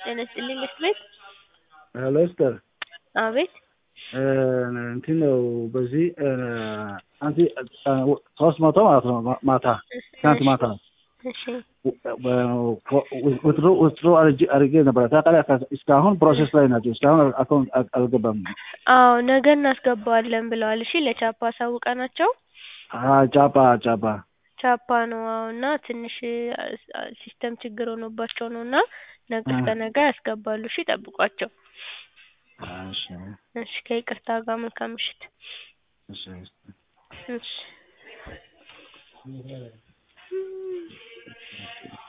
ጤና ይስጥልኝ መስት ቤት ሄሎ ኤስተር አቤት እንትን ነው በዚህ አንቲ ሶስት መቶ ማለት ነው ማታ ትናንት ማታ እሺ ውትሮ ውትሮ አድርጌ ነበረ ታውቃለህ። እስካሁን ፕሮሴስ ላይ ናቸው። እስካሁን አካውንት አልገባም። አዎ ነገ እናስገባዋለን ብለዋል። እሺ ለቻፓ አሳውቀናቸው ጫፓ ጫፓ ቻፓ ነው አዎ። እና ትንሽ ሲስተም ችግር ሆኖባቸው ነው እና ነገ እስከ ነገ ያስገባሉ። እሺ ጠብቋቸው። እሺ እሺ ከይቅርታ ጋር መልካም ምሽት። እሺ እሺ